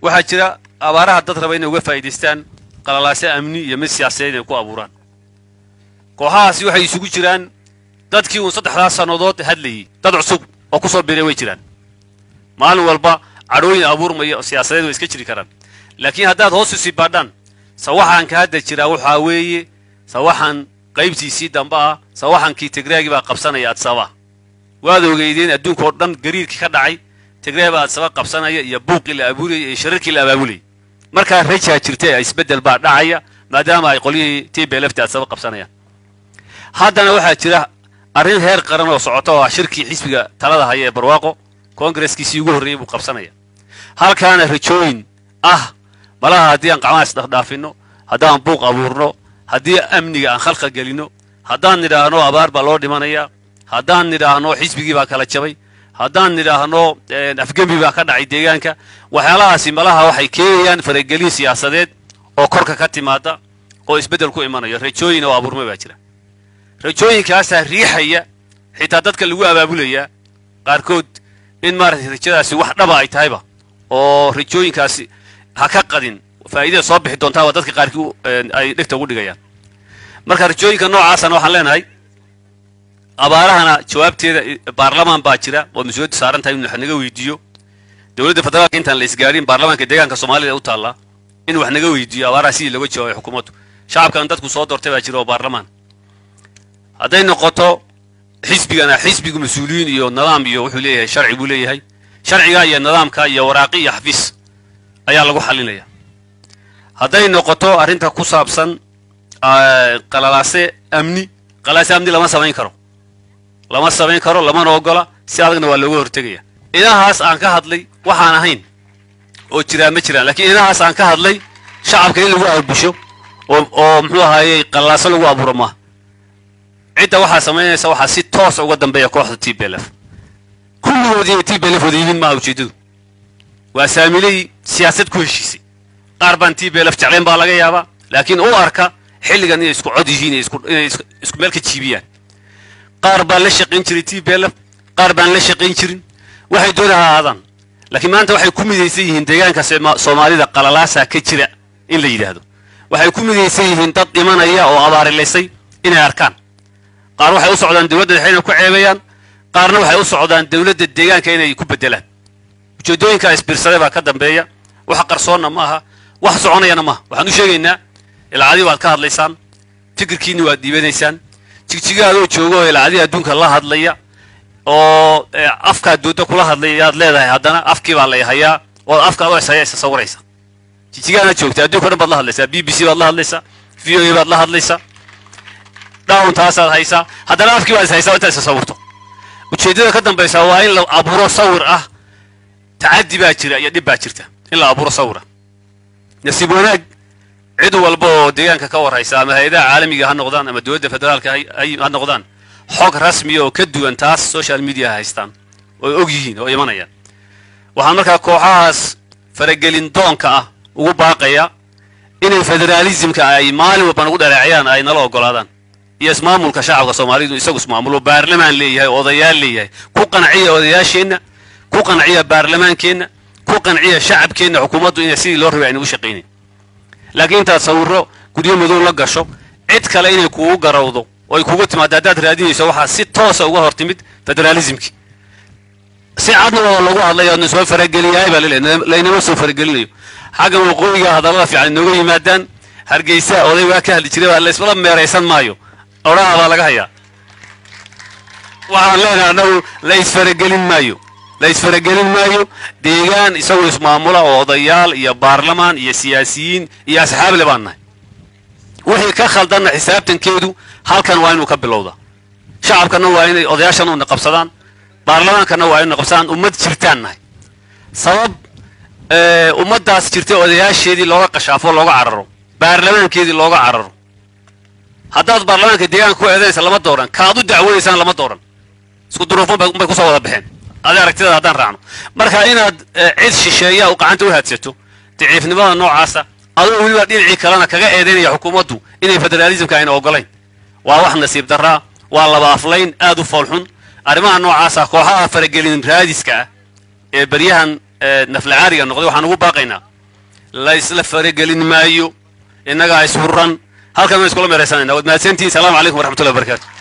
waxaa jira abaaraha dad raba inay uga faa'iidaystaan qalalaase amni iyo mid siyaasadeed inay ku abuuraan kooxahaasi waxay isugu jiraan dadkii uun saddexdaas sannadood hadlayey dad cusub oo ku soo biray way jiraan maalin walba cadhooyin abuurmaya oo siyaasadeed way iska jiri karaan laakiin haddaad hoos usii baadhaan sawaxanka hadda jiraa waxaa weeye sawaxan qaybtiisii dambe ah sawaxankii tigreegii baa qabsanaya adsaba waad ogeydeen adduunka oo dhan gariirkii ka dhacay tigreeg baa adsaba qabsanaya iyo buuqii la abuuraya iyo shararkii la abaabulayay markaa rajaa jirta ee isbeddel baa dhacaya maadaama ay qolyihii t b lft adsaba qabsanayaan haddana waxaa jira arrin heer qaran oo socota oo ah shirkii xisbiga talada haya ee barwaaqo koongareskiisii ugu horreeyey buu qabsanaya halkaana rajooyin ah malaha haddii aan qacmaha isdhaafdhaafinno haddaan buuq abuurno haddii amniga aan khalqa gelinno haddaan nidhaahno abaar baa loo dhimanayaa haddaan nidhaahno xisbigii baa kala jabay haddaan nidhaahno afgembi baa ka dhacay deegaanka waxyaalahaasi malaha waxay keenayaan faragelin siyaasadeed oo korka ka timaada oo isbeddel ku imanayo rajooyin oo abuurmay baa jira rajooyinkaasaa riixaya xitaa dadka lagu abaabulayaa qaarkood in maaragtay rajadaasi wax dhaba ay tahayba oo rajooyinkaasi ha ka qadin faa'iidada soo bixi doontaa waa dadka qaarkii ay dhegta ugu dhigayaan marka rajooyinka noocaasana waxaan leenahay abaarahana jawaabteeda baarlamaan baa jira oo mas-uuliyaddu saaran tahay in wax naga weydiiyo dowladda federaalka intaan la isgaarin baarlamaanka deegaanka soomaalida u taallaa in wax naga weydiiyo abaaraha sidii looga jawaabay xukuumaddu shacabkan dadku soo doortay baa jira oo baarlamaan hadday noqoto xisbigana xisbigu mas-uuliyiin iyo nidaam iyo wuxuu leeyahay sharci buu leeyahay sharciga iyo nidaamka iyo waraaqi iyo xafiis ayaa lagu xalinaya hadday noqoto arrinta ku saabsan qalalaase amni qalalaase amni lama samayn karo lama samayn karo lamana ogola si adagna waa looga hortegaya inahaas aan ka hadlay waxaan ahayn oo jiraa ma jiraan laakiin inahaas aan ka hadlay shacabka in lagu aabusho oo oo muxuu ahaayey qalalaase lagu abuuro maaha cidda waxaa samaynaysa waxaa si toosa uga dambeeya kooxda t b l f kulligood inay t b l f wada yihiin maaha ujeeddadu waa saamiley siyaasad ku heshiisay qaar baan t b l f jeclayn baa laga yaabaa laakiin u arka xilligan inay isku cod yihiin inay isku meel ka jiibiyaan qaar baan la shaqayn jiray t b l f qaar baan la shaqayn jirin waxay doona ha ahaadaan laakiin maanta waxay ku midaysan yihiin deegaanka soomaalida qalalaasa ka jira in la yidhaahdo waxay ku midaysan yihiin dad dhimanaya oo abaarilaysay inay arkaan qaar waxay u socdaan dowladda dhexe inay ku ceebeeyaan qaarna waxay u socdaan dowladda deegaanka inay ku bedelaan ujeeddooyinkaa isbiirsaday baa ka dambeeya wax qarsoonna ma aha wax soconayana maaha waxaan u sheegaynaa ilacadii waad ka hadlaysaan fikirkiinni waad dhiibanaysaan jigjigaadoo jooga oo ilacadii adduunka la hadlaya oo afkaad doodda kula hadlaya yaad leedahay haddana afkii baa lay hayaa oo afkaad oo ishaya isa sawiraysa jigjigaanaad joogta adduunka dhan baad la hadlaysaa b b c baad la hadlaysaa v o a baad la hadlaysaa dhawn taasaad haysaa haddana afkii baad is haysaa intaad isa sawirto ujeeddada ka dambaysa waa in la abuuro sawir ah tacaddi baa jira iyo dhib baa jirta in la abuuro sawira nasiib wanaag cid walba oo deegaanka ka warhaysa ama hay-adaha caalamiga ha noqdaan ama dowladda federaalka ha noqdaan xog rasmiya oo ka duwan taas social media haystaan oo og yihiin oo imanayaan waxaan markaa kooxahaas faragelin doonka ah ugu baaqaya inay federaalismka ay maalin walba nagu dhaleecayaan ay nala ogolaadaan iyo ismaamulka shacabka soomaalidu isagu ismaamulo baarlamaan leeyahay odayaal leeyahay ku qanciya odayaasheenna ku qanciya baarlamaankeenna ku qanciya shacabkeenna xukuumaddu inay sidii loo rabay aynagu shaqaynayn laakiin intaad sawirro guryo madow la gasho cid kale inay kugu garawdo oo ay kugu timaado haddaad raadinayso waxaa si toosa uga hor timid federaalismkii si cadna oo lagu hadlay oodna soo farageliyahay baa laleeyahay laynama soo faragelinayo xagga waqooyiga hadallada fiican inooga yimaadaan hargeysa oday waa ka hadli jiray baa laysmala meeraysan maayo odhaha baa laga hayaa waxaan leenahay annagu la isfaragelin maayo la isfaragelin maayo deegaan isagoo ismaamula oo odayaal iyo baarlamaan iyo siyaasiyiin iyo asxaable baan nahay wixii ka khaldanna xisaabtankeedu halkan waa inuu ka bilowda shacabkana waa inay odayaashan una qabsadaan baarlamaankana waa inuna qabsadaan ummad jirtaan nahay sabab ummaddaas jirtay odayaasheedii looga qashaafo looga cararo baarlamaankeedii looga cararo haddaad baarlamaanka deegaanka ku eedanaysa lama dooran kaad u dacwoonaysaan lama dooran isku duruufan bay kusoo wada baxeen adi aragtidaada haddaan raacno marka inaad cid shisheeya u gacanta u haadsato daciifnimada noocaasa adoo weliba dhinacii kalena kaga eedaynaya xukuumaddu inay federaalismka ayna ogolayn waa wax nasiib darraa waa laba aflayn aad u foolxun arrimaha noocaasa kooxaha faragelin raadiska ah ee beryahan naflacaariga noqday waxaan ugu baaqaynaa la isla faragelin maayo innagaa ishuran halkan waan iskula meeraysanayna waad mahadsantihin salaamu calaykum waraxmatullahi wabarakatu